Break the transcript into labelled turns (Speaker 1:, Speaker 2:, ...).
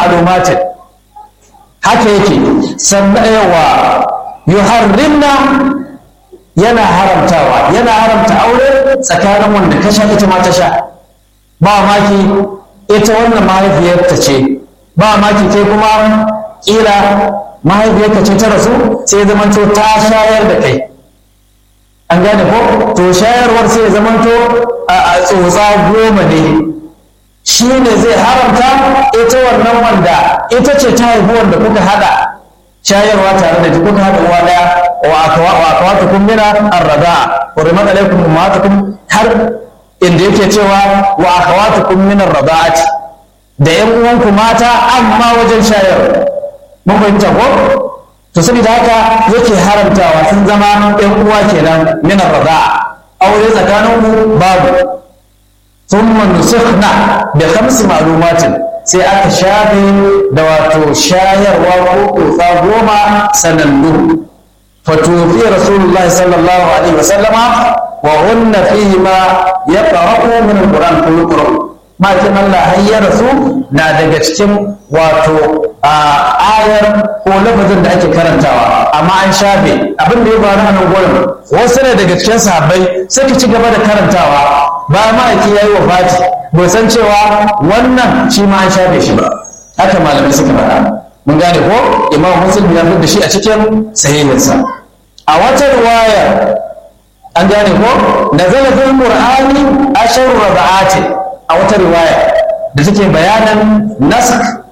Speaker 1: ma'lumatin haka yake sannan yawa yuharrimna yana haramtawa yana haramta aure tsakanin wanda ka sha ita ma ta sha ba maki ita wannan mahaifiyarta ce ba maki kai kuma kila mahaifiyarka ce ta rasu sai zamanto ta shayar da kai an gane ko to shayarwar sai zamanto a tsotsa goma ne shi ne zai haramta ita wannan wanda ita ce ta haifi wanda kuka hada shayarwa tare da kuka hada uwa daya wa akawatukum mina arrada hurimat alaikum ummatukum har inda yake cewa wa akhawatukum min ar-rada'ati da yan uwanku mata amma wajen shayarwa mun fahimta ko to saboda haka yake haramtawa sun zama yan uwa kenan min ar-rada'a aure tsakanin ku babu thumma nusikhna bi khams ma'lumatin sai aka shafe da wato shayarwa ko kusa goma sanannu fatufi rasulullahi sallallahu alaihi wasallama وهن فيهما يقرأ من القرآن كل قرآن ما كان الله هيا رسول na daga cikin wato ayar ko lafazin da ake karantawa amma an shafe abin da ya faru a nan gurin wasu ne daga cikin sahabbai suka ci gaba da karantawa ba ma ake yayi wa fati bai san cewa wannan shi ma an shafe shi ba haka malamai suka faɗa mun gane ko imam muslim ya fi da shi a cikin sahihinsa a wata riwaya an gane ko da zala fil qur'ani ashar raba'ati a wata riwaya da take bayanan nask